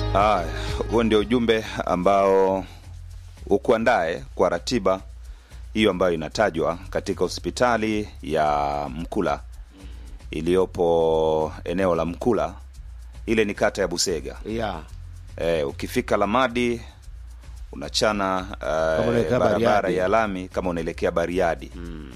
Ah, huo ndio ujumbe ambao ukuandae kwa ratiba hiyo ambayo inatajwa katika hospitali ya Mkula iliyopo eneo la Mkula, ile ni kata ya Busega. yeah. E, ukifika Lamadi unachana uh, unaelekea barabara Bariadi. ya lami kama unaelekea Bariadi mm.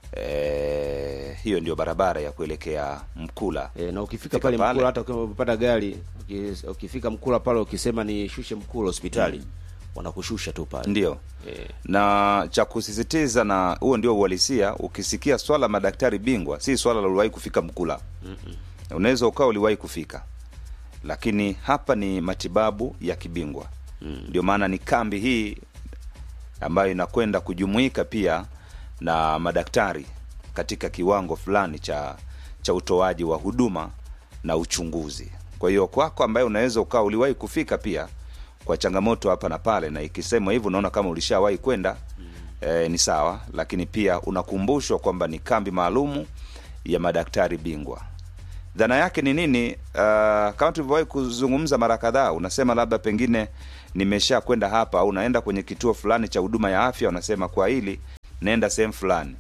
e, hiyo ndio barabara ya kuelekea Mkula E, na ukifika Fika pale pale. Mkula, hata ukiwa umepata gari uki- ukifika Mkula pale ukisema ni shushe Mkula hospitali wanakushusha tu pale ndio Eh. na cha kusisitiza na huo ndio uhalisia. Ukisikia swala la madaktari bingwa, si swala la uliwahi kufika Mkula. Unaweza ukawa uliwahi kufika, lakini hapa ni matibabu ya kibingwa. Ndio maana ni kambi hii ambayo inakwenda kujumuika pia na madaktari katika kiwango fulani cha cha utoaji wa huduma na uchunguzi. Kwa hiyo kwako ambaye unaweza ukawa uliwahi kufika pia kwa changamoto hapa na pale, na ikisemwa hivyo unaona kama ulishawahi kwenda eh, ni sawa, lakini pia unakumbushwa kwamba ni kambi maalumu ya madaktari bingwa. Dhana yake ni nini? Uh, kama tulivyowahi kuzungumza mara kadhaa, unasema labda pengine nimesha kwenda hapa au unaenda kwenye kituo fulani cha huduma ya afya, unasema kwa hili naenda sehemu fulani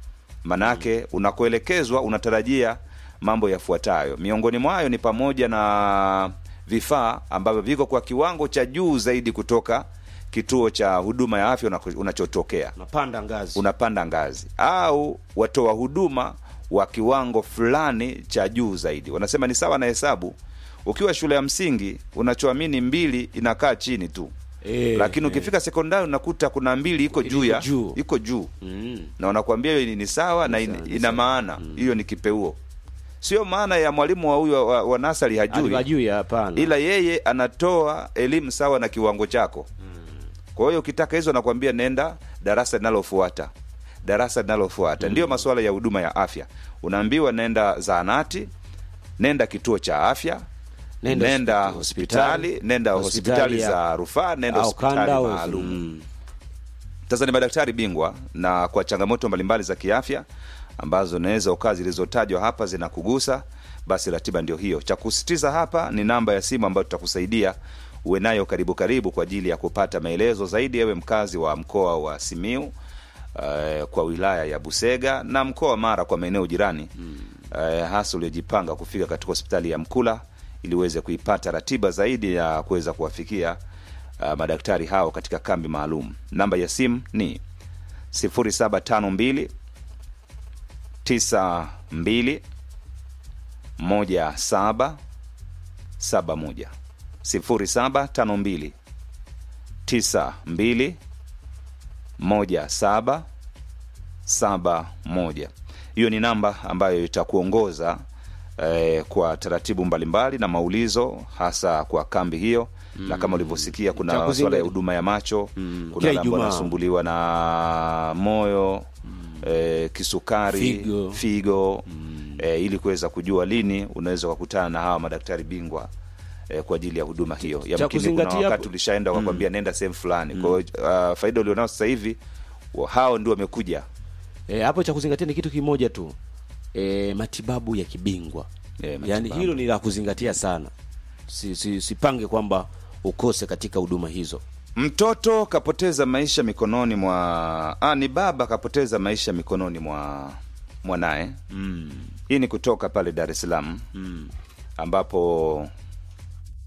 manake unakoelekezwa unatarajia mambo yafuatayo. Miongoni mwayo ni pamoja na vifaa ambavyo viko kwa kiwango cha juu zaidi kutoka kituo cha huduma ya afya unako- unachotokea unapanda ngazi unapanda ngazi au watoa huduma wa kiwango fulani cha juu zaidi. Wanasema ni sawa na hesabu. Ukiwa shule ya msingi unachoamini mbili inakaa chini tu Eh, lakini eh. ukifika sekondari unakuta kuna mbili iko juu ya Iko juu. iko juu Mm. na wanakuambia hiyo ni sawa na in, ina maana hiyo ni kipeuo, sio maana ya mwalimu wa huyo wa, wa nasari hajui, hajui hapana ila yeye anatoa elimu sawa na kiwango chako. Kwa hiyo ukitaka hizo, anakuambia nenda darasa linalofuata, darasa linalofuata. Ndiyo masuala ya huduma ya afya, unaambiwa nenda zahanati, nenda kituo cha afya Nenda nenda, hospi- hospitali, hospitali, nenda hospitali hospitali ya- za rufaa, nenda au hospitali kanda au- maalum. mm. Sasa ni madaktari bingwa na kwa changamoto mbalimbali za kiafya ambazo unaweza ukaa zilizotajwa hapa zinakugusa, basi ratiba ndio hiyo. Cha kusitiza hapa ni namba ya simu ambayo tutakusaidia uwe nayo karibu karibu kwa ajili ya kupata maelezo zaidi, ewe mkazi wa mkoa wa Simiu eh, kwa wilaya ya Busega na mkoa wa Mara kwa maeneo jirani eh, hasa uliojipanga kufika katika hospitali ya Mkula ili uweze kuipata ratiba zaidi ya kuweza kuwafikia uh, madaktari hao katika kambi maalum. Namba ya simu ni 0752 92 17 71 0752 92 17 71. Hiyo ni namba ambayo itakuongoza eh, kwa taratibu mbalimbali na maulizo hasa kwa kambi hiyo na kama ulivyosikia kuna Cha masuala ya kuzingatia- huduma ya macho Mm, kuna kila wale ambao Ijumaa. wanasumbuliwa na moyo eh, kisukari Figo. figo eh, ili kuweza kujua lini unaweza kukutana na hawa madaktari bingwa eh, kwa ajili ya huduma hiyo. Yamkini kuna kuzingatia wakati hapo- ulishaenda wakakwambia nenda sehemu fulani. Kwa hiyo uh, faida ulionao sasa hivi wa- hao ndio wamekuja E, hapo cha kuzingatia ni kitu kimoja tu e, matibabu ya kibingwa Eh, yaani matibabu. hilo ni la kuzingatia sana si, si, sipange kwamba ukose katika huduma hizo Mtoto kapoteza maisha mikononi mwa ah, ni baba kapoteza maisha mikononi mwa mwanaye. mm. Hii ni kutoka pale Dar es Salaam Mm. ambapo